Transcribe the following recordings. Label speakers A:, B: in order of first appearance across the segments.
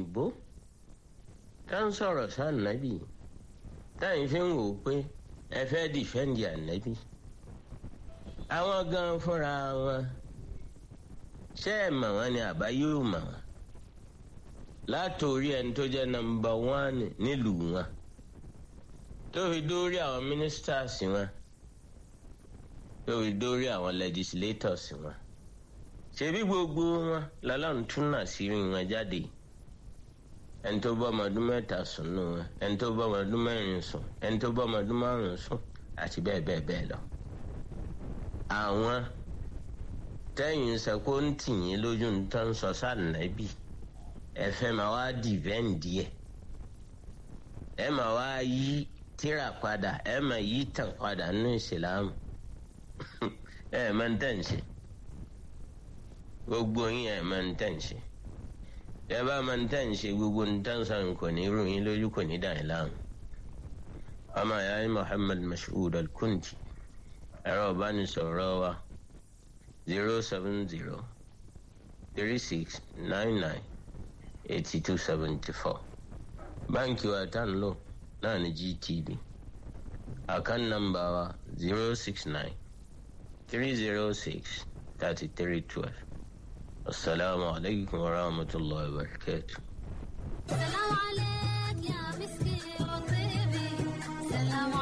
A: òyìnbó tá ń sọ̀rọ̀ sí ànábì táyìn fi ń wò ó pé ẹ fẹ́ dìfẹ́ǹdì ànábì àwọn gan fúnra wọn ṣé ẹ mọ̀ wọ́n ni àbá yóò mọ̀ wọ́n látòrí ẹni tó jẹ́ nọ́mbà wán nílùú wọn tó fi dórí àwọn ministers wọn tó fi dórí àwọn legislators wọn ṣebí gbogbo wọn lọ́lọ́run tún náà sí wọn jáde ẹni tó bá ọmọ ọdún mẹ́ta sùn nù wọn ẹni tó bá ọmọ ọdún mẹ́rin sùn ẹni tó bá ọmọ ọdún márùn sùn àti bẹ́ẹ̀ bẹ́ẹ̀ bẹ́ẹ̀ lọ. àwọn tẹ́yìn sẹ́kó ń tì yín lójú ń tán sọ sànàbì ẹ fẹ́ máa wá dìvẹ́ǹdì ẹ̀ ẹ máa wá yí tíra padà ẹ máa yí tàn padà nínú ìsìlámù ẹ máa ń tẹ̀ ń ṣe gbogbo yín ẹ máa ń tẹ̀ ń ṣe ẹ bá máa ń tẹ̀ ń ṣe gbogbo ń tẹ̀ ń sọ̀rọ̀ kò ní rú yín lójú kò ní dàn yín láàmú ọmọ ìyá yín Muhammad Mashood Al-Kunti ẹ̀rọ ìbánisọ̀rọ̀ wa zero seven zero three six nine nine eighty two seventy four báńkì wa tá ń lò náà ní GTB àkán nàmbà wa zero six nine three zero six thirty three twelve. السلام عليكم ورحمة الله وبركاته
B: سلام عليك يا مسكي وطيبي سلام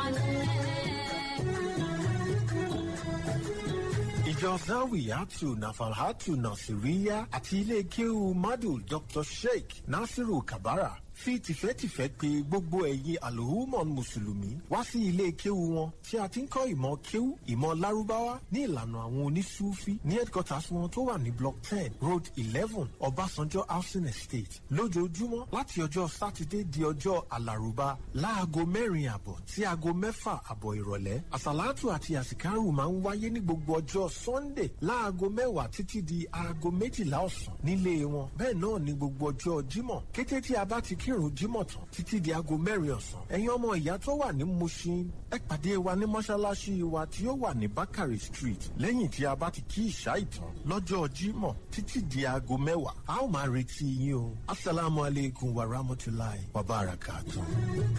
B: عليك
C: ìjọ zawiyatu nafalhatu nasiriya àti ilé kéwu madu dr sheikh nasiru kabara fi tìfẹ́tìfẹ́ pè gbogbo ẹ̀yin alhumon mùsùlùmí wá sí ilé kéwu wọn tí a ti ń kọ́ ìmọ̀ kéwu ìmọ̀ lárúbáwá ní ìlànà àwọn onísúfí ní headquarters wọn tó wà ní block ten road eleven ọbásanjọ́ housing estate lójoojúmọ́ láti ọjọ́ sátidé di ọjọ́ alárùbá láago mẹ́rin àbọ̀ sí aago mẹ́fà àbọ̀ ìrọ̀lẹ́ àsàlátù àti àsìkárù máa ń wáyé ní gbogbo ọjọ́ sunday láago mẹ́wàá títí di aago méjìlá ọ̀sán nílé wọn bẹ́ẹ̀ náà ní gbogbo ọjọ́ jímọ̀ kété tí a bá ti kírun jímọ̀ tán títí di aago mẹ́rin ọ̀sán ẹ̀yin ọmọ ìyá tó wà ní mushin ẹ pàdé wa ní mọ́ṣáláṣí wa tí ó wà ní bakari street lẹ́yìn tí a bá ti kí ìṣá ìtàn lọ́jọ́ jímọ̀ títí di aago mẹ́wàá a ó máa retí yín o asalaamualeykum wa rahmatulahi wa barakatuh.